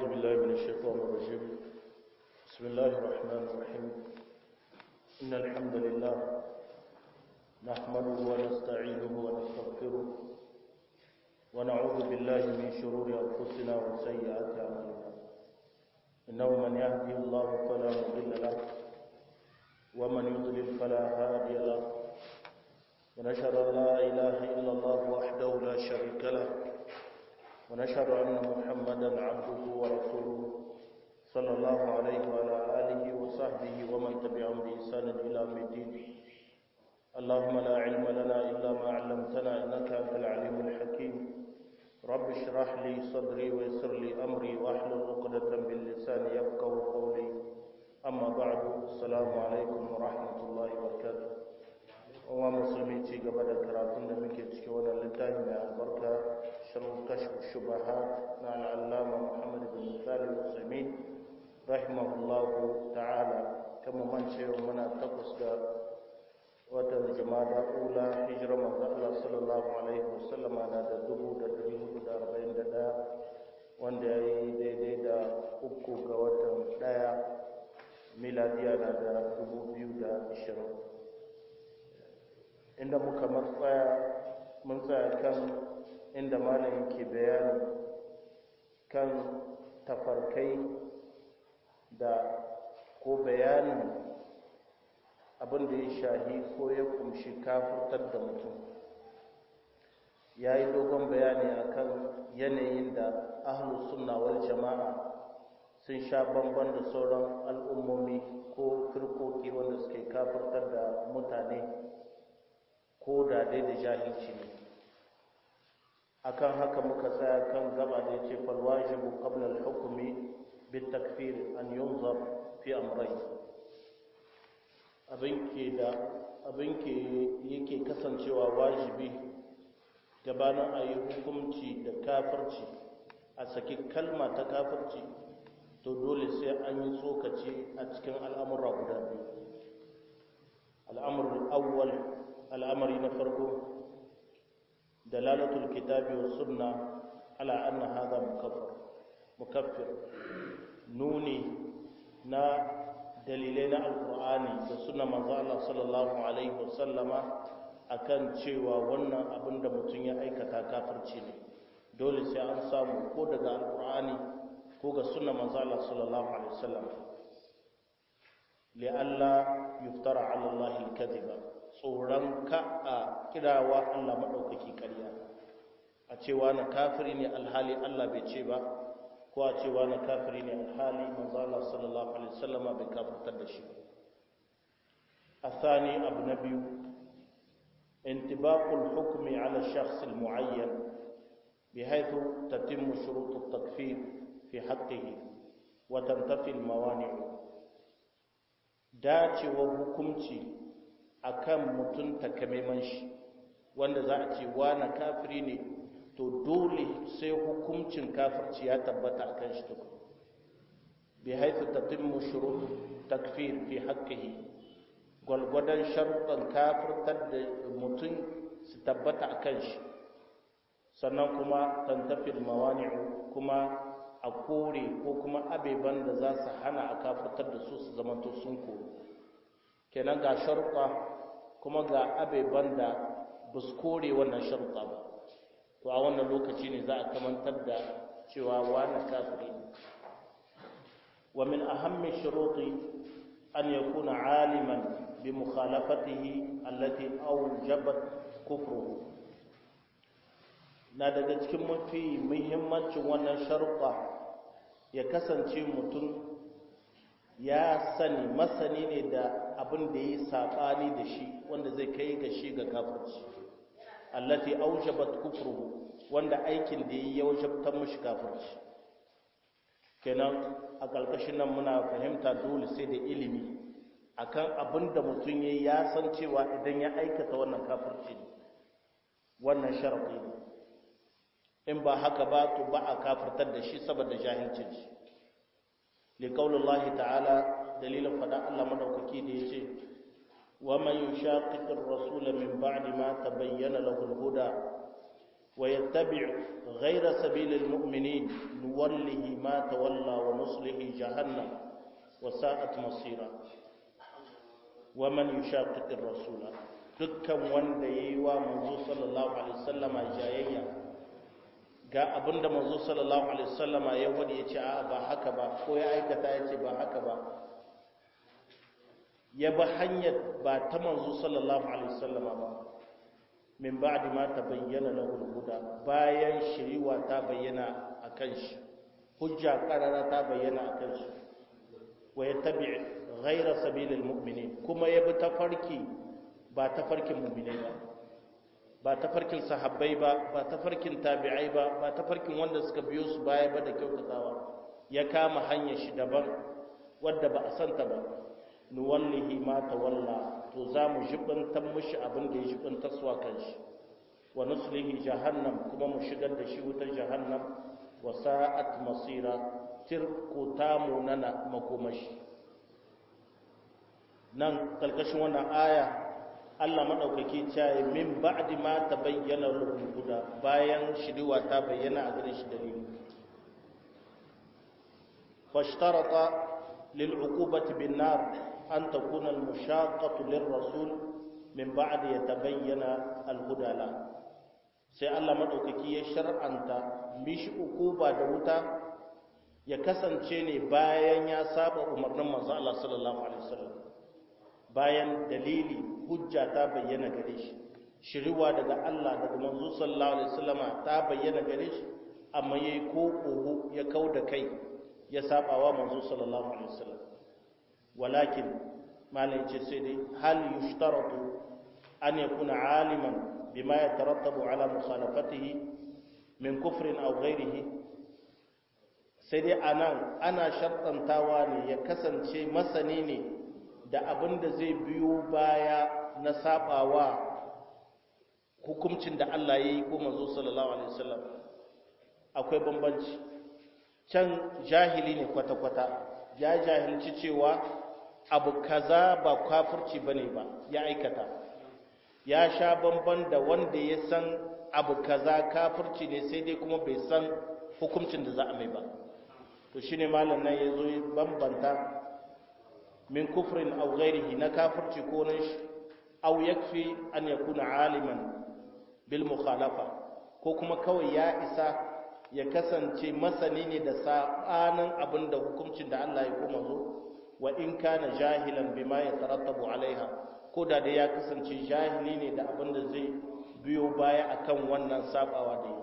بالله من الشيطان الرجيم بسم الله الرحمن الرحيم إن الحمد لله نحمده ونستعينه ونستغفره ونعوذ بالله من شرور أنفسنا وسيئات أعمالنا إنه من يهدي الله فلا مضل له ومن يضلل فلا هادي له ونشهد أن لا إله إلا الله وحده لا شريك له ونشهد أن محمدا عبده ورسوله صلى الله عليه وعلى آله وصحبه ومن تبعهم بإحسان إلى يوم الدين اللهم لا علم لنا إلا ما علمتنا إنك أنت العليم الحكيم رب اشرح لي صدري ويسر لي أمري واحلل عقدة من لساني يفقه قولي أما بعد السلام عليكم ورحمة الله وبركاته wa musulmi ci gaba da karatun da muke ciki wannan littafi mai albarka shirin kashf shubahat na al'allama muhammad bin salim usaimin rahimahullahu ta'ala kama man cewa muna takwas ga watan jama'a ula hijira manzo Allah sallallahu alaihi wasallam na da dubu da dari hudu da arba'in da ɗaya wanda ya yi daidai da uku ga watan ɗaya miladiya na da dubu biyu da ashirin inda muka matsaya mun tsaya kan inda malamin ke bayani kan tafarkai da ko bayanin abin da ya shahi ko ya kumshi kafurtar da mutum ya yi dogon bayani akan yanayin da ahlus sunna wal jama'a sun sha bamban da sauran al'ummomi ko firkoki wanda suke kafurtar da mutane ko da dai da jahilci ne akan haka muka tsaya kan gaba da yace fal wajibu qabla al hukmi bit takfir an yunzar fi amrayn abin ke da abin ke yake kasancewa wajibi gabanin a yi hukunci da kafirci a saki kalma ta kafirci to dole sai an yi tsokaci a cikin al'amura guda biyu al'amurul awwal al'amari na farko dalalatul kitabi wa sunna ala anna hadha mukaffir mukaffir nuni na dalilai na alqur'ani da sunna manzo Allah sallallahu alaihi wasallama akan cewa wannan abin da mutum ya aikata kafirci ne dole sai an samu ko daga alqur'ani ko ga sunna manzo Allah sallallahu alaihi wasallam li'alla yuftara ala Allah al-kadhiba tsoron ka a kirawa Allah maɗaukaki ƙarya a cewa na kafiri ne alhali Allah bai ce ba ko a cewa na kafiri ne alhali manzo Allah sallallahu alaihi wasallam bai kafirtar da shi الثاني أبو نبي انطباق الحكم على الشخص المعين بحيث تتم شروط التكفير في حقه وتنتفي الموانع داتي وحكمتي akan mutum takamaiman shi wanda za a ce na kafiri ne to dole sai hukuncin kafirci ya tabbata a kan shi tukun bi haifu tatimmu shurut takfir fi haqqihi gwalgwadon sharuɗan kafirtar da mutum su tabbata a kan shi sannan kuma tantafil mawani'u kuma a kore ko kuma abeban da za su hana a kafirtar da su su zamanto sun kore kenan ga sharuɗa kuma ga abeban da ba su kore wannan sharuɗa ba to a wannan lokaci ne za a kamantar da cewa wani kafiri ne wa min ahammi shuruti an yakuna aliman bi mukhalafatihi allati awjabat kufruhu na daga cikin mafi muhimmancin wannan sharuɗa ya kasance mutum ya sani masani ne da abin da ya saɓani da shi wanda zai kai ga shi ga kafirci allati aujabat kufruhu wanda aikin da ya wajabtar mashi kafirci kenan a ƙarƙashin nan muna fahimta dole sai da ilimi akan abin da mutum ya ya san cewa idan ya aikata wannan kafirci ne wannan sharaɗi ne in ba haka ba to ba a kafirtar da shi saboda jahilcin shi لقول الله تعالى دليل فداء الله مدوكي دي يجي ومن يشاقق الرسول من بعد ما تبين له الهدى ويتبع غير سبيل المؤمنين نوله ما تولى ونصله جهنم وساءت مصيرا ومن يشاقق الرسول dukkan wanda ya yi wa manzo sallallahu alaihi wasallama jayayya ga abinda manzo sallallahu alaihi wasallama ya wadi ya ce a ba haka ba ko ya aikata ya ce ba haka ba ya ba hanyar ba ta manzo sallallahu alaihi wasallama ba min ba'di ma tabayyana lahu al-huda bayan shiriwa ta bayyana akan shi hujja qarara ta bayyana akan shi wa yattabi' ghayra sabilil mu'minin kuma ya bi tafarki ba tafarkin mu'minai ba ba tafarkin sahabbai ba ba tafarkin tabi'ai ba ba tafarkin wanda suka biyo su baya ba da kyautatawa ya kama hanyar shi daban wadda ba a santa ba nuwallihi ma tawalla to za mu jibantar mushi abin da ya jibantar suwa kan shi wa nuslihi jahannam kuma mu shigar da shi wutar jahannam wa sa'at masira tirku tamu nana makomashi nan kalkashin wannan aya Allah madaukaki cewa min ba'di ma tabayyana lahu huda bayan shiriwa ta bayyana a gare shi dalili fashtarata lil uqubati bin nar أن تكون المشاقة للرسول من بعد يتبين الهدى له sai Allah maɗaukaki ya shar'anta mishi ukuba da wuta ya kasance ne bayan ya saba umarnin manzo Allah sallallahu alaihi wasallam bayan dalili hujja ta bayyana gare shi shiriwa daga Allah daga manzo sallallahu alaihi wasallama ta bayyana gare shi amma yayi ko kogo ya kauda kai ya saba wa manzo sallallahu alaihi wasallam ولكن ما لنجي سيدي هل يشترط أن يكون عالما بما يترتب على مخالفته من كفر أو غيره سيدي أنا أنا شرطا تاواني يكسن شيء مسنيني da abin da zai biyo baya na sabawa hukuncin da Allah ya yi ko manzo sallallahu alaihi wasallam akwai bambanci can jahili ne kwata-kwata ya jahilci cewa abu kaza ba kafirci bane ba ya aikata ya sha bamban da wanda ya san abu kaza kafirci ne sai dai kuma bai san hukuncin da za a mai ba to shine malam nan yazo ya bambanta min kufrin aw ghairihi na kafirci ko nan shi aw yakfi an yakuna aliman bil mukhalafa ko kuma kawai ya isa ya kasance masani ne da sabanin abinda hukuncin da Allah ya kuma zo wa in kana jahilan bima yatarattabu alaiha ko da da ya kasance jahili ne da abin da zai biyo baya akan wannan sabawa da yi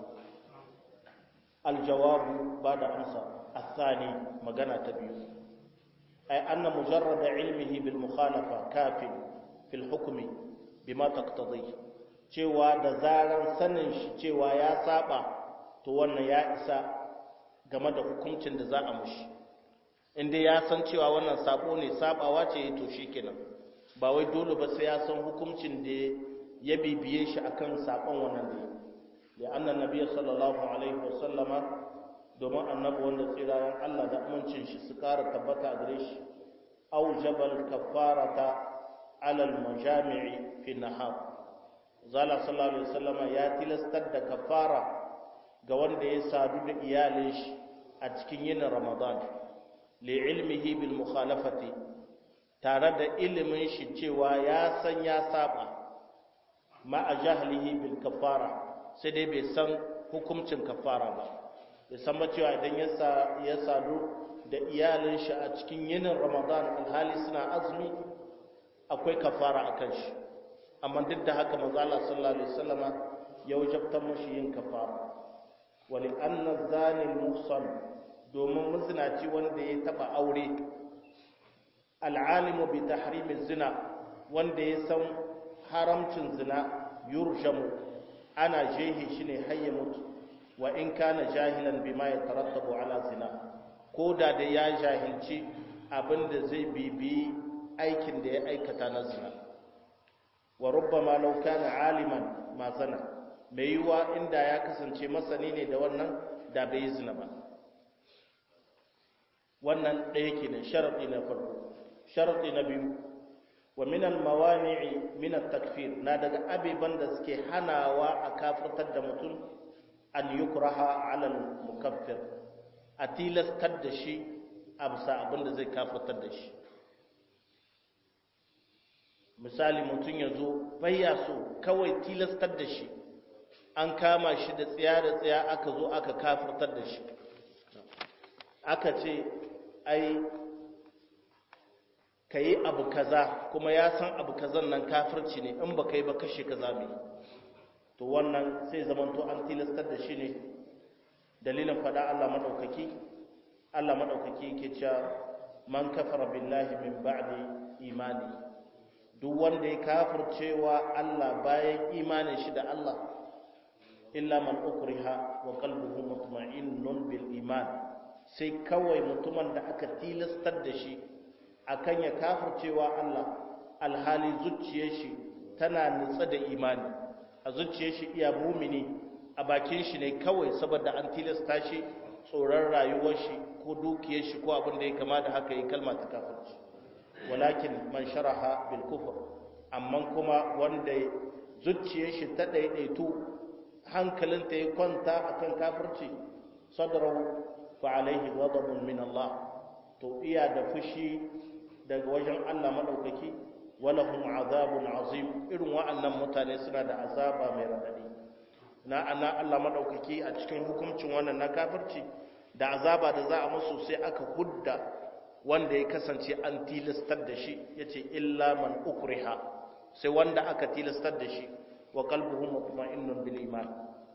aljawabu ba da amsa athani magana ta biyu ay anna mujarrad ilmihi bil mukhalafa kafin fil hukmi bima taqtadi cewa da zaran sanin shi cewa ya saba to wannan ya isa game da hukuncin da za a mushi inda ya san cewa wannan sabo ne sabawa ce to shikenan ba wai dole ba sai ya san hukuncin da ya bibiye shi akan sabon wannan da ya anna nabiy sallallahu alaihi wasallama domin annabi wanda tsirayen Allah da amincin shi su kara tabbata gare shi aujabal kafarata ala al majami'i fi nahar zala sallallahu alaihi wasallama ya tilastar da kafara ga wanda ya sadu da iyalin shi a cikin yinin ramadan li'ilmihi bil mukhalafati tare da ilimin shi cewa ya san ya saba ma a jahlihi bil kafara sai dai bai san hukuncin kafara ba bai san ba cewa idan ya sadu da iyalin shi a cikin yinin ramadan alhali suna azumi akwai kafara a kan shi amma duk da haka manzo Allah sallallahu alaihi wasallama ya wajabta mashi yin kafara wali anna zani muhsan domin mazinaci wanda ya taba aure al'alimu bi tahrimi zina wanda ya san haramcin zina yurjamu ana jehi shi ne hayya mutu wa in kana jahilan bima ya tarattabu ala zina ko da da ya jahilci abinda zai bibi aikin da ya aikata na zina wa rubbama law kana aliman ma zana mai yiwa inda ya kasance masani ne da wannan da bai yi zina ba wannan ɗaya kenan sharaɗi na farko sharaɗi na biyu wa min al-mawani'i min at-takfir na daga abiban da suke hanawa a kafirtar da mutum an yukraha ala mukaffir a tilastar da shi a bisa abin da zai kafatar da shi misali mutum ya zo bayya so kawai tilastar da shi an kama shi da tsiya da tsiya aka zo aka kafartar da shi aka ce ai ka yi abu kaza kuma ya san abu kazan nan kafirci ne in ba ka yi ba kashe kaza mai to wannan sai zamanto an tilastar da shi ne dalilin fada Allah maɗaukaki Allah maɗaukaki ke cewa man kafara billahi min ba'di imani duk wanda ya kafircewa Allah bayan imanin shi da Allah illa man ukriha wa qalbuhu mutma'innun bil iman sai kawai mutumin da aka tilastar da shi akan ya kafircewa Allah alhali zuciyar shi tana nutsa da imani a zuciyar shi iya mumini a bakin shi ne kawai saboda an tilasta shi tsoron rayuwar shi ko dukiyar shi ko abin da ya kama da haka yi kalma ta kafirci walakin man sharaha bil kufr amma kuma wanda zuciyar shi ta daidaitu hankalinta ya kwanta akan kafirci sadrahu fa alaihi ghadabun min Allah to iya da fushi daga wajen Allah madaukaki walahum azabun azim irin wa'annan mutane suna da azaba mai radadi na ana Allah madaukaki a cikin hukuncin wannan na kafirci da azaba da za a musu sai aka hudda wanda ya kasance an tilastar da shi yace illa man ukriha sai wanda aka tilastar da shi wa qalbuhu mutma'innun bil iman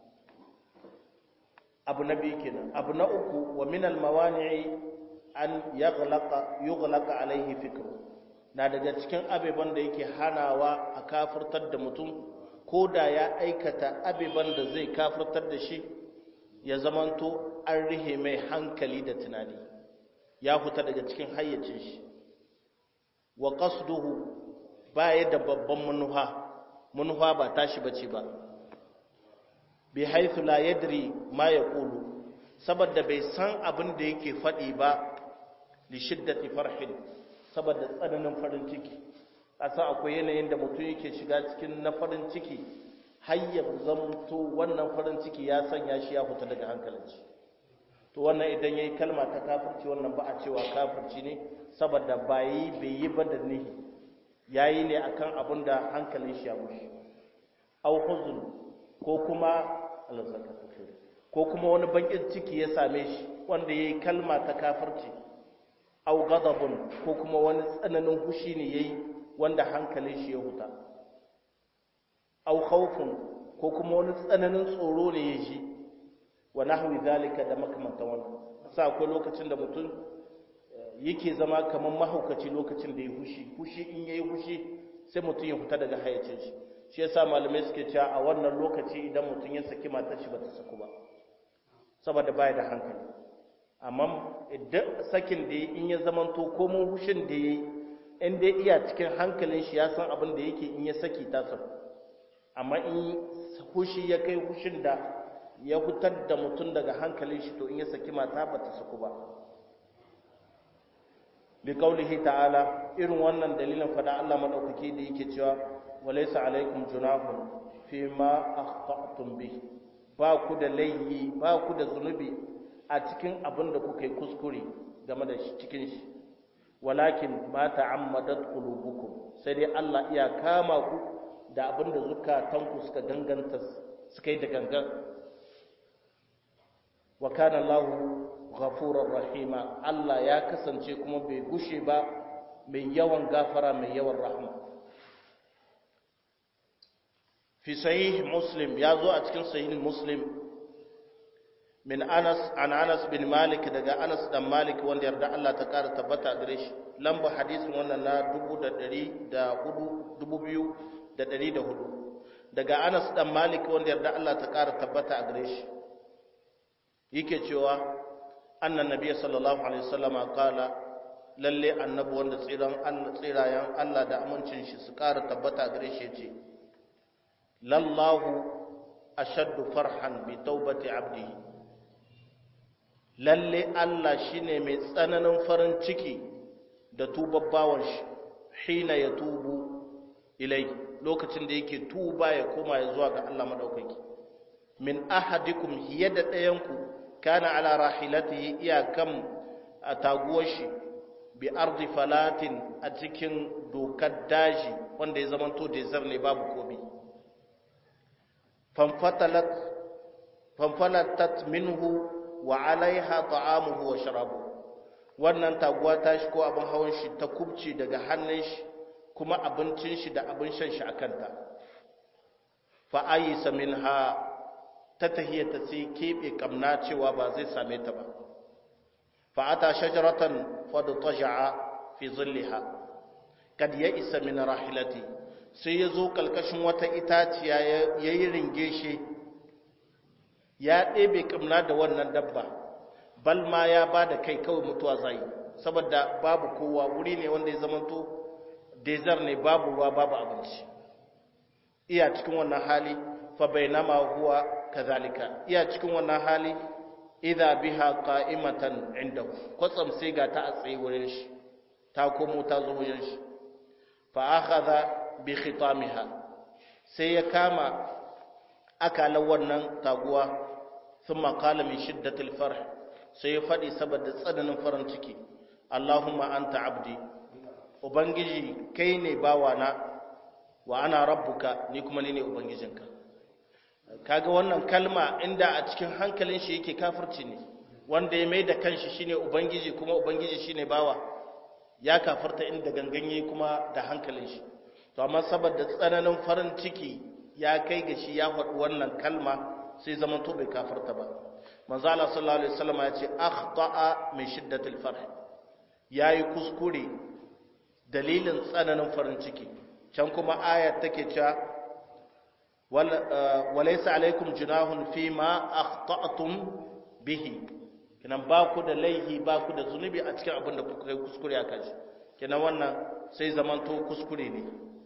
abu na biyu kenan abu na uku wa min al mawani'i an yaghlaqa yughlaqa alaihi fikru na daga cikin abeban da yake hanawa a kafirtar da mutum ko da ya aikata abeban da zai kafirtar da shi ya zamanto an rihe mai hankali da tunani ya fita daga cikin hayyacin shi wa qasduhu baya da babban manuha manuha ba tashi bace ba bi haythu la yadri ma yaqulu saboda bai san abin da yake faɗi ba li shiddati farhin saboda tsananin farin ciki kasa akwai yanayin da mutum yake shiga cikin na farin ciki hayyar zamto wannan farin ciki ya sanya shi ya fita daga hankalin shi to wannan idan yayi kalma ta kafirci wannan ba a cewa kafirci ne saboda ba yi bai yi ba da nihi yayi ne akan abin da hankalin shi ya mushi aw huzn ko kuma Allah ko kuma wani bakin ciki ya same shi wanda yayi kalma ta kafirci aw ghadabun ko kuma wani tsananin fushi ne yayi wanda hankalin shi ya huta aw khawfun ko kuma wani tsananin tsoro ne ya ji wa nahwi zalika da makamantan wannan sa akwai lokacin da mutum yake zama kamar mahaukaci lokacin da ya fushi fushi in yayi fushi sai mutum ya fita daga hayacin shi shi yasa malamai suke cewa a wannan lokaci idan mutum ya saki matar shi bata saku ba saboda baya da hankali amma idan sakin da in ya zamanto komo hushin da yayi in dai iya cikin hankalin shi ya san abin da yake in ya saki ta saku amma in hushi ya kai hushin da ya fitar da mutum daga hankalin shi to in ya saki mata ba ta saku ba bi kaulihi ta'ala irin wannan dalilin fada Allah madaukake da yake cewa walaysa alaikum junahun fi ma akhta'tum bi ba ku da layyi ba ku da zunubi a cikin abin da kuka yi kuskure game da shi cikin shi walakin ma ta'ammadat qulubukum sai dai Allah iya kama ku da abin da zukatanku suka ganganta suka yi da gangan wa kana Allah ghafurur rahima Allah ya kasance kuma bai gushe ba mai yawan gafara mai yawan rahma fi sahih muslim ya zo a cikin sahih muslim min Anas an Anas bin Malik daga Anas dan Malik wanda yarda Allah ta kara tabbata gare shi lamba hadisin wannan na 1400 da ɗari da hudu daga anas ɗan malik wanda yarda Allah ta ƙara tabbata a gare shi yake cewa annan nabiya sallallahu alaihi wasallama kala lalle annabi wanda tsiran Allah tsirayen Allah da amincin shi su ƙara tabbata a gare shi ce lallahu ashaddu farhan bi taubati abdihi lalle Allah shine mai tsananin farin ciki da tubabbawan shi hina ya tubu ilai lokacin da yake tuba ya koma ya zuwa ga Allah madaukaki min ahadikum hiya da ɗayanku kana ala rahilatihi iyakan a taguwar shi bi ardi falatin a cikin dokar daji wanda ya zamanto desert ne babu komi fanfalatat minhu wa alaiha ta'amuhu wa sharabu wannan taguwa ta shi ko abin hawan shi ta kubce daga hannun shi kuma abincin shi da abin shan shi a kanta fa ayisa minha ta tahiyata sai keɓe kamna cewa ba zai same ta ba fa ata shajaratan fadtaja'a fi zilliha kad ya isa min rahilati sai ya zo kalkashin wata itaciya ya yi ringeshe ya ɗebe kamna da wannan dabba bal ma ya ba da kai kawai mutuwa zai saboda babu kowa wuri ne wanda ya zamanto desert ne babu ruwa babu abinci iya cikin wannan hali fa bainama huwa kazalika iya cikin wannan hali idha biha qa'imatan indahu kwatsam sai ga ta a tsaye wurin shi ta komo ta zo wurin shi fa akhadha bi khitamiha sai ya kama akalan wannan taguwa thumma qala min shiddatil farh sai ya fadi saboda tsananin farin ciki Allahumma anta abdi ubangiji kai ne bawana wa ana rabbuka ni kuma ni ne ubangijinka kaga wannan kalma inda a cikin hankalin shi yake kafirci ne wanda ya mai da kanshi shine ubangiji kuma ubangiji shine bawa ya kafirta inda ganganye kuma da hankalin shi to amma saboda tsananin farin ciki ya kai ga shi ya faɗi wannan kalma sai zaman to bai kafirta ba manzo Allah sallallahu alaihi wasallam ya ce akhta'a min shiddatil farh yayi kuskure dalilin tsananin farin ciki can kuma ayat take cewa walaysa alaikum junahun fima akhta'tum bihi kinan ba ku da laihi ba ku da zunubi a cikin abin da kuka kai kuskure a kanshi kinan wannan sai zamanto kuskure ne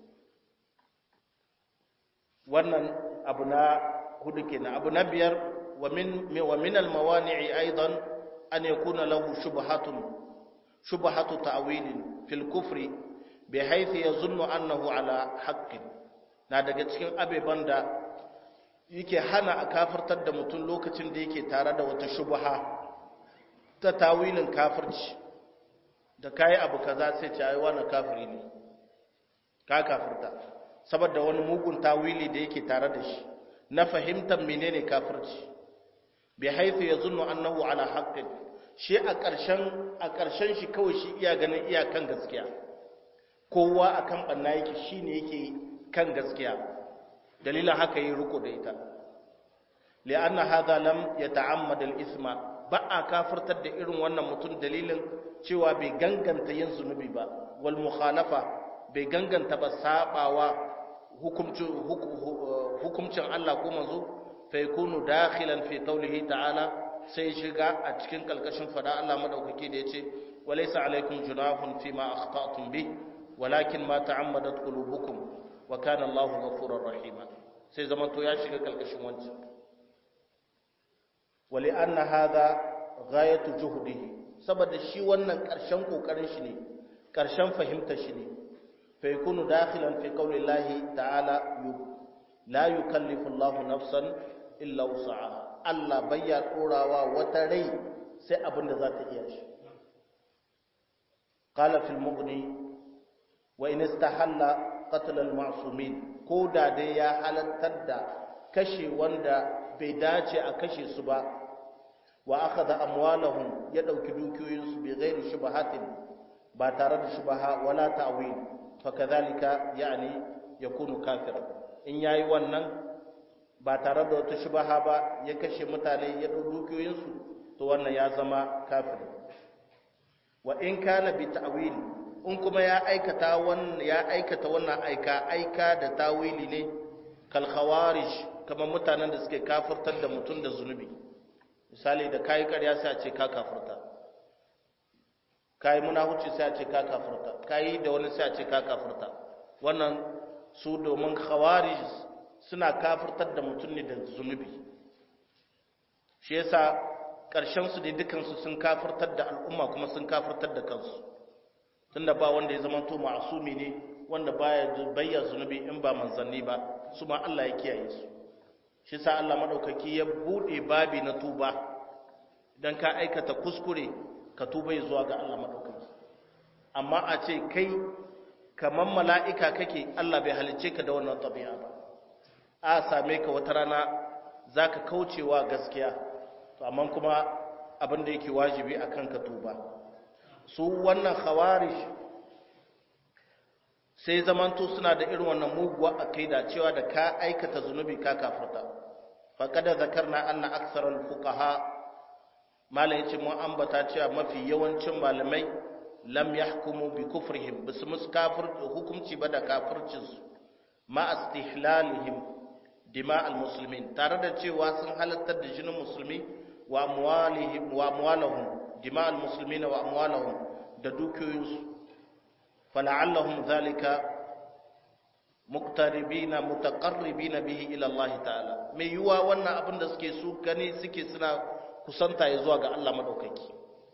wannan abu na hudu kenan abu na biyar wa min wa min al mawani'i aidan an yakuna lahu shubhatun shubhatu ta'wilin fil kufri bi haythu yazunnu annahu ala haqqin na daga cikin abeban da yake hana a kafirtar da mutum lokacin da yake tare da wata shubha ta tawilin kafirci da kayi abu kaza sai ce ai wannan kafiri ne ka kafirta saboda wani mugun tawili da yake tare da shi na fahimtar menene kafirci bi haythu yazunnu annahu ala haqqin shi a ƙarshen a ƙarshen shi kawai shi iya ganin iyakan gaskiya kowa akan banna yake shine yake kan gaskiya dalilin haka yi riko da ita li'anna hadha lam yata'ammad al-ithma ba a kafirtar da irin wannan mutum dalilin cewa bai ganganta yin zunubi ba wal mukhalafa bai ganganta ba sabawa hukumcin hukumcin Allah ko manzo fa yakunu dakhilan fi qawlihi ta'ala sai shiga a cikin kalkashin fada Allah madaukaki da yace walaysa alaikum junahun fima akhta'tum bih walakin ma ta'ammadat qulubukum wa kana Allahu ghafurur rahima sai zaman to ya shiga kalkashin wancan wali anna hadha ghayatu juhdihi saboda shi wannan karshen kokarin shi ne karshen fahimtar shi ne fa yakunu dakhilan fi qawli Allah ta'ala la yukallifu Allahu nafsan illa wus'aha Allah bayya dorawa wata rai sai abin da za ta iya shi qala fil mughni wa in istahalla qatl al ma'sumin ko da dai ya halattar da kashe wanda bai dace a kashe su ba wa akhadha amwalahum ya dauki dukiyoyinsu bi ghairi shubahatin ba tare da shubaha wala ta'wil fa kadhalika yani yakunu kafira in yayi wannan ba tare da wata shubaha ba ya kashe mutane ya dau dukiyoyinsu to wannan ya zama kafiri wa in kana bi ta'wil in kuma ya aikata wannan ya aikata wannan aika aika da tawili ne kal khawarij kamar mutanen da suke kafirtar da mutum da zunubi misali da kayi ƙarya sai a ce ka kafirta kayi munahuci sai a ce ka kafirta kayi da wani sai a ce ka kafirta wannan su domin khawarij suna kafirtar da mutum ne da zunubi shi yasa ƙarshen su dai dukansu sun kafirtar da al'umma kuma sun kafirtar da kansu tunda ba wanda ya zama to ma'asumi ne wanda baya bayya zunubi in ba manzanni ba su ma Allah ya kiyaye su shi sa Allah madaukaki ya bude babi na tuba idan ka aikata kuskure ka tuba zuwa ga Allah madaukaki amma a ce kai kaman mala'ika kake Allah bai halicce ka da wannan tabi'a ba a same ka wata rana zaka kaucewa gaskiya to amma kuma abin da yake wajibi akan ka tuba su wannan khawarij sai zamanto suna da irin wannan muguwa akaida cewa da ka aikata zunubi ka kafirta faqad zakarna anna aktharal fuqaha malai yace mun ambata cewa mafi yawancin malamai lam yahkumu bi kufrihim bisu mus kafir hukunci ba da kafircin su ma istihlalihim dima al muslimin tare da cewa sun halattar da jinin musulmi wa amwalihim wa amwalahum dima al muslimin wa amwalahum da dukiyoyinsu فلعلهم ذلك مقتربين متقربين به الى الله تعالى mai yuwa wannan abin da suke su gani suke suna kusanta ya zuwa ga Allah madaukaki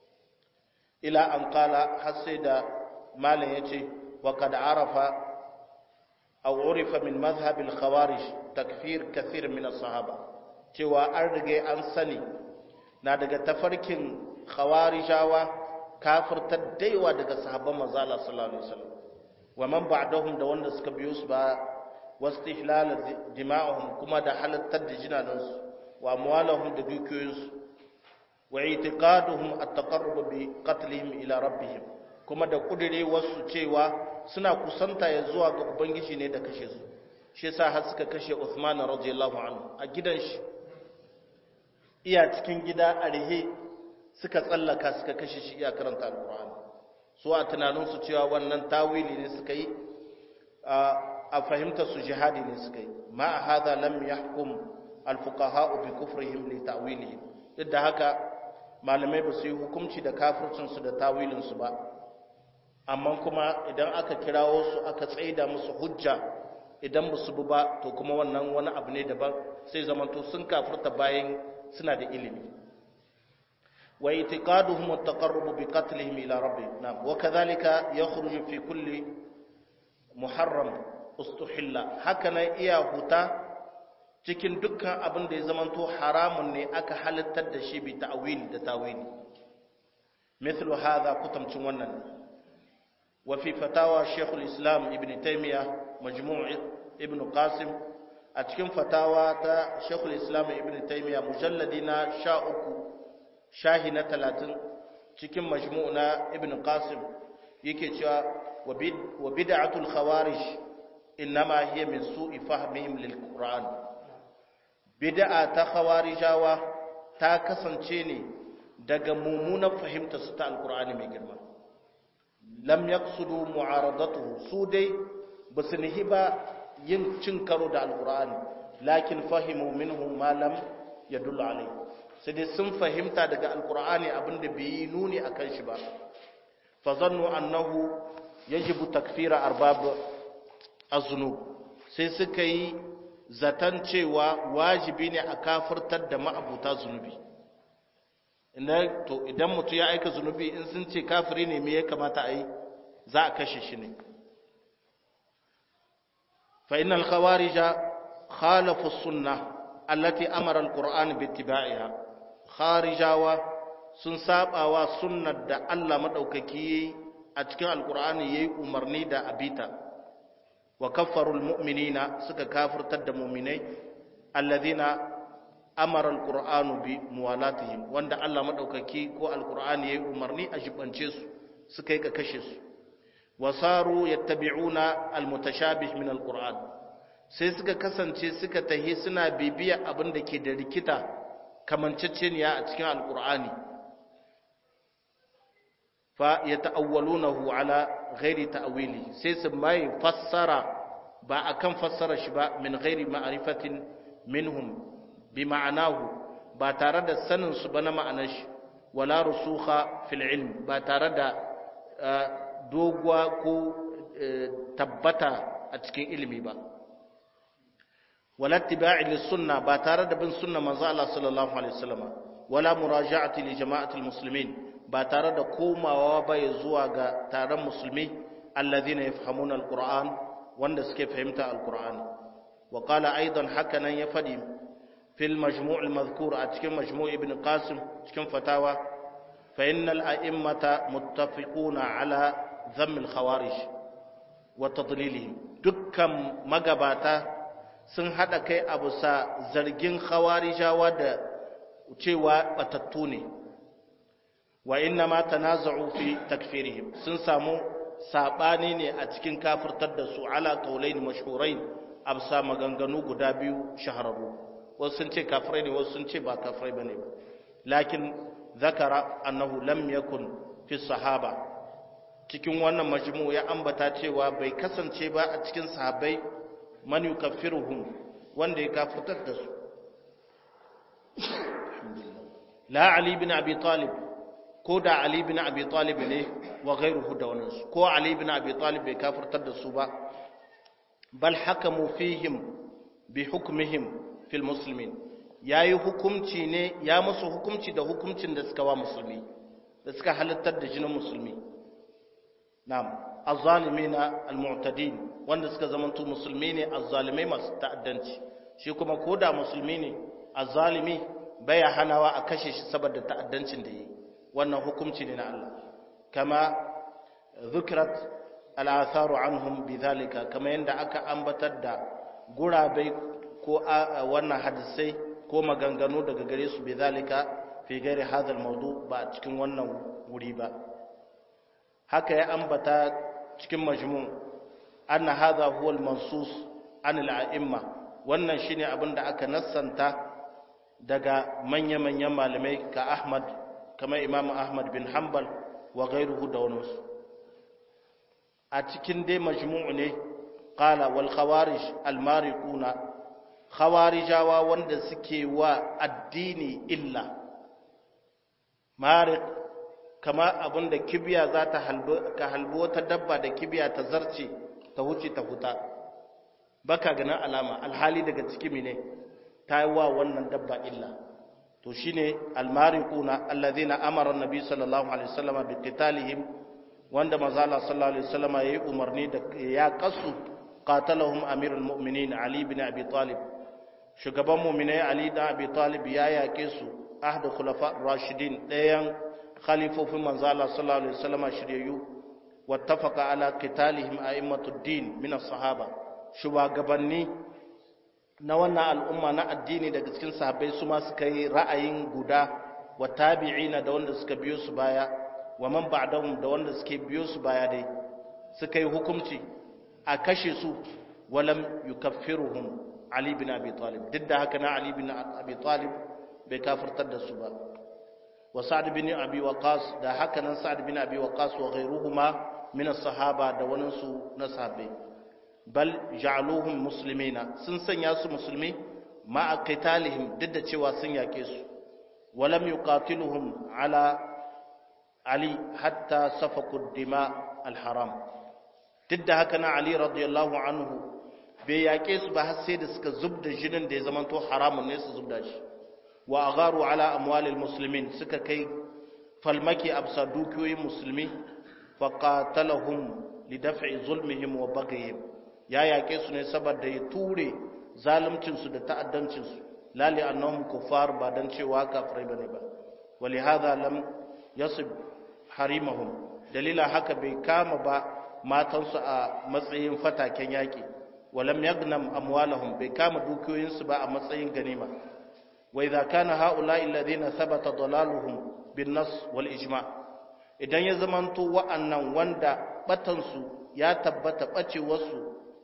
ila an qala har sai da malam yace wa kad arafa aw urifa min madhhab al khawarij takfir kathir min as sahaba cewa an rige an sani na daga tafarkin khawarijawa kafirtar daiwa daga sahabban manzo Allah sallallahu alaihi wasallam wa man ba'dahum da wanda suka biyo su ba wastihlal dima'uhum kuma da halattar da jinanansu wa amwalahum da dukiyoyinsu wa i'tiqaduhum at-taqarrub bi qatlihim ila rabbihim kuma da kudire wasu cewa suna kusanta ya zuwa ga ubangiji ne da kashe su shi yasa har suka kashe Uthman radiyallahu anhu a gidan shi iya cikin gida a rihe suka tsallaka suka kashe shi iya karanta alkur'ani su a tunaninsu cewa wannan tawili ne suka yi a fahimtar su jihadi ne suka yi ma a hada lam yahkum alfuqaha bi kufrihim li ta'wilihi duk da haka malamai ba su yi hukunci da kafircin su da tawilin su ba amma kuma idan aka kirawo su aka tsaida musu hujja idan ba su bi ba to kuma wannan wani abu ne daban sai zamanto sun kafirta bayan suna da ilimi واعتقادهم التقرب بقتلهم إلى ربهم نعم وكذلك يخرج في كل محرم استحل هكذا إيا هتا cikin dukkan abin da ya zamanto haramun ne aka halittar da shi bi ta'wili da tawili mithlu hadha kutamcin wannan wa fi fatawa Sheikhul Islam Ibn Taymiyyah majmu' Ibn Qasim a cikin fatawa ta Sheikhul Islam Ibn Taymiyyah mujalladi na 13 shahi na talatin cikin majmu na ibn qasim yake cewa wa bid'atul khawarij innama hiya min su'i fahmihim lil qur'an bid'a ta khawarijawa ta kasance ne daga mummunan fahimta su ta alqur'ani mai girma lam yaqsudu mu'aradatuhu su dai basu nihi ba yin cin karo da alqur'ani lakin fahimu minhu ma lam yadullu alayhi sai dai sun fahimta daga alkur'ani abinda bai yi nuni a kan shi ba fa zannu annahu yajibu takfira arbab azunub sai suka yi zaton cewa wajibi ne a kafirtar da ma'abuta zunubi to idan mutum ya aika zunubi in sun ce kafiri ne me ya kamata a yi za a kashe shi ne fa innal khawarija khalafu sunnah allati amara alquran bittiba'iha kharijawa sun sabawa sunnar da Allah madaukaki a cikin alqur'ani yayi umarni da abita wa kaffarul mu'minina suka kafirtar da mu'minai alladhina amara alqur'anu bi muwalatihim wanda Allah madaukaki ko alqur'ani yayi umarni a jibance su suka yi ka kashe su wasaru yattabi'una almutashabih min alqur'an sai suka kasance suka tahi suna bibiya abin da ke da rikita kamanceceniya a cikin alkur'ani fa ya ta'awwalunahu ala ghairi ta'wili sai su mai fassara ba akan fassara shi ba min ghairi ma'rifatin minhum bi ma'anahu ba tare da sanin su ba na ma'anar shi wala rusukha fil ilm ba tare da doguwa ko tabbata a cikin ilimi ba ولا اتباع للسنة باتارة بن سنة منزع الله صلى الله عليه وسلم ولا مراجعة لجماعة المسلمين باتارة كوما وابا يزوى تارة مسلمي الذين يفهمون القرآن واندس كيف فهمت القرآن وقال أيضا حكنا يفدي fil majmu' al-madhkur a cikin majmu' ibn qasim cikin fatawa fa innal a'immata muttafiquna ala dhamm al-khawarij wa tadlilihim dukkan magabata sun hada kai a bisa zargin khawarijawa da cewa batattu ne wa inna ma tanaza'u fi takfirihim sun samu sabani ne a cikin kafirtar da su ala qaulain mashhurain absa maganganu guda biyu shahararru wasu sun ce kafirai ne wasu sun ce ba kafirai bane ba lakin zakara annahu lam yakun fi sahaba cikin wannan majmu ya ambata cewa bai kasance ba a cikin sahabbai man yukaffiruhum wanda ya kafirtar da su la ali bin abi talib ko da ali bin abi talib ne wa ghayruhu da wannan su ko ali bin abi talib bai kafirtar da su ba bal hakamu fihim bi hukmihim fil muslimin yayi hukumci ne ya musu hukumci da hukumcin da suka wa musulmi da suka halittar da jinin musulmi na'am azzalimina almu'tadin wanda suka zamanto musulmi ne azzalimai masu ta'addanci shi kuma koda musulmi ne azzalimi baya hanawa a kashe shi saboda ta'addancin da yi wannan hukumci ne na Allah kama dhukrat al'atharu anhum bidhalika kama yanda aka ambatar da gurabai ko wannan hadisai ko maganganu daga gare su bidhalika fi ghairi hadha al-mawdu ba cikin wannan wuri ba haka ya ambata cikin majmu anna hadha huwa al-mansus an al-a'imma wannan shine abin da aka nassanta daga manya-manyan malamai ka Ahmad kamar Imam Ahmad bin Hanbal wa ghayruhu da wani a cikin dai majmu'u ne qala wal khawarij al mariquna khawarijawa wanda suke wa addini illa mariq kama abinda kibiya za ta halbo ka halbo wata dabba da kibiya ta zarce ta huce ta huta baka ganin alama alhali daga ciki ne ta yi wa wannan dabba illa to shine almariquna alladhina amara annabi sallallahu alaihi wasallam bi qitalihim wanda manzala sallallahu alaihi wasallam yayi umarni da ya kasu qatalahum amirul mu'minin ali ibn abi talib shugaban mu'minai ali da abi talib ya yake su ahdu khulafa rashidin dayan khalifofin manzala sallallahu alaihi wasallam shiryayyu wattafaqa ala qitalihim a'immatud din min as-sahaba shugabanni na wannan al'umma na addini daga cikin sahabbai su ma suka yi ra'ayin guda wa tabi'ina da wanda suka biyo su baya wa man ba'dahum da wanda suke biyo su baya dai suka yi hukunci a kashe su walam yukaffiruhum ali bin abi talib duk da haka na ali bin abi talib bai kafirtar da su ba wa sa'd bin abi waqas da haka nan sa'd bin abi waqas wa ghayruhuma min as-sahaba da wani su na sahabbai bal ja'aluhum muslimina sun sanya su musulmi ma'a qitalihim duk da cewa sun yake su walam yuqatiluhum ala ali hatta safaku dima alharam duk da haka na ali radiyallahu anhu bai yake su ba har sai da suka zubda jinin da ya zamanto haramun ne su zubda shi wa agharu ala amwalil muslimin suka kai falmaki absa dukiyoyin musulmi faqatalahum lidaf'i zulmihim wa baghihim ya yaƙe su ne saboda ya ture zaluncinsu da ta'addancinsu lali annahum kuffar ba dan cewa kafirai bane ba wali hadha lam yasib harimahum dalila haka bai kama ba matansu a matsayin fataken yaƙi walam yagnam amwalahum bai kama dukiyoyinsu ba a matsayin ganima wa idza kana haula'i alladhina thabata dalaluhum bin nas wal ijma' idan ya zamanto wa'annan wanda batansu ya tabbata bacewarsu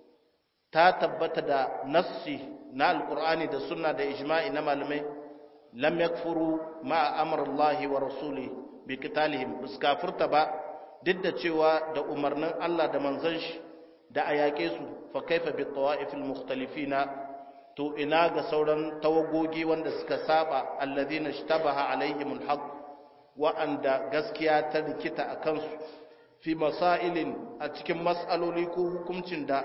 ta tabbata da nassi na alkur'ani da sunna da ijma'i na malamai lam yakfuru ma amrullahi wa rasuli bi qitalihim bus kafirta ba duk da cewa da umarnin Allah da manzon shi da a yaƙe su fa kaifa bi tawa'ifil mukhtalifina to ina ga sauran tawagogi wanda suka saba alladhina ishtabaha alaihimul haqq wa'anda gaskiya ta rikita a kansu fi masailin a cikin mas'aloli ko hukuncin da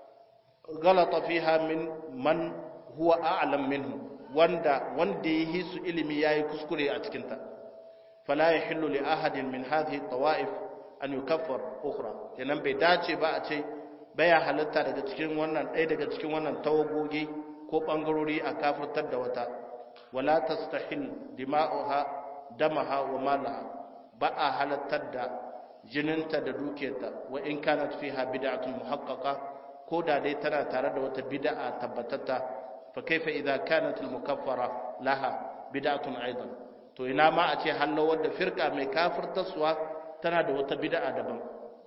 galata fiha min man huwa a'lam minhu wanda wanda yi su ilimi yayi kuskure a cikin ta fala yahillu li ahadin min hadhihi tawaif an yukaffar ukhra kenan bai dace ba a ce baya halatta daga cikin wannan ɗaya daga cikin wannan tawagogi ko bangarori a kafirtar da wata wala tastahil dima'uha damaha wa malaha ba a halattar da jininta da dukiyarta wa in kanat fiha bid'atun muhaqqaqa ko da dai tana tare da wata bid'a tabbatatta fa kaifa idza kanat al mukaffara laha bid'atun aidan to ina ma a ce hallo wadda firka mai kafirtaswa tana da wata bid'a daban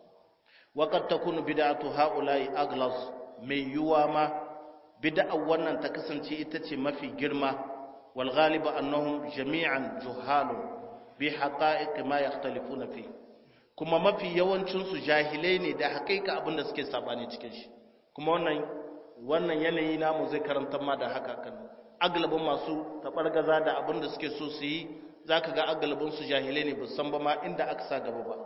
wa qad takunu bid'atu haula'i aglas mai yuwa ma bid'a wannan ta kasance ita ce mafi girma wal ghalibu annahum jami'an juhalun bi haqa'iq ma yakhtalifuna fi kuma mafi yawancin su jahilai ne da haƙiƙa abin da suke sabani cikin shi kuma wannan wannan yanayi namu zai karanta ma da haka kan agalabin masu tabargaza da abin da suke so su yi zaka ga agalabin su jahilai ne san ba ma inda aka sa gaba ba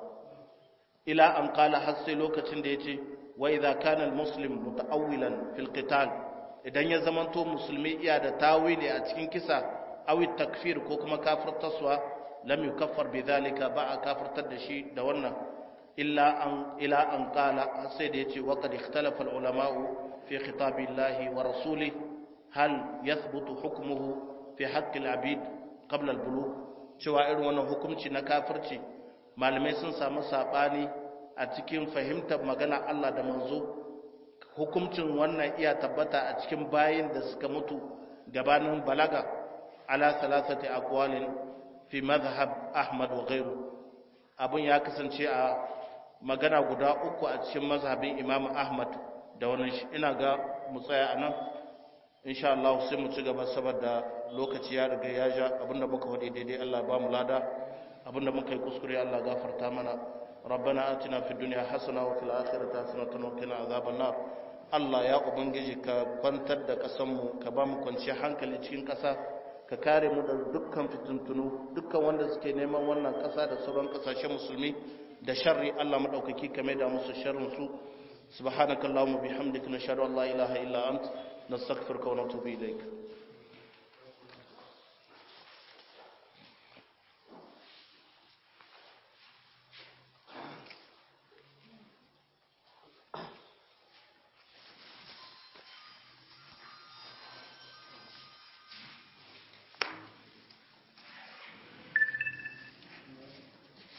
ila an qala har sai lokacin da yace wa idza kana al muslim muta'awwilan fil qital idan ya zamanto musulmi iya da tawili a cikin kisa aw takfir ko kuma kafirtaswa lam yukaffar bidhalika ba a kafirtar da shi da wannan illa an ila an qala sai da yace wa qad ikhtalafa al ulama'u fi khitabillahi wa rasulih hal yathbutu hukmuhu fi haqqi al abid qabla al bulugh cewa irin wannan hukunci na kafirci malamai sun samu sabani a cikin fahimtar magana Allah da manzo hukuncin wannan iya tabbata a cikin bayin da suka mutu gabanin balaga ala salasati aqwalin fi madhhab Ahmad wa ghayru abun ya kasance a magana guda uku a cikin mazhabin Imam Ahmad da wannan ina ga mu tsaya anan insha Allah sai mu ci gaba saboda lokaci ya riga ya ja abinda muka wadi daidai Allah ba mu lada abinda muka yi kuskure Allah gafarta mana ربنا آتنا في الدنيا حسنة وفي الآخرة حسنة وقنا عذاب النار Allah ya Ubangiji ka kwantar da ƙasanmu ka ba mu kwanci hankali cikin ƙasa ka kare mu da dukkan fitintunu dukkan wanda suke neman wannan ƙasa da sauran ƙasashen musulmi da sharri Allah maɗaukaki ka da musu sharrin su subhanakallahumma bihamdika nashhadu an la ilaha illa ant nastaghfiruka wa natubu ilaik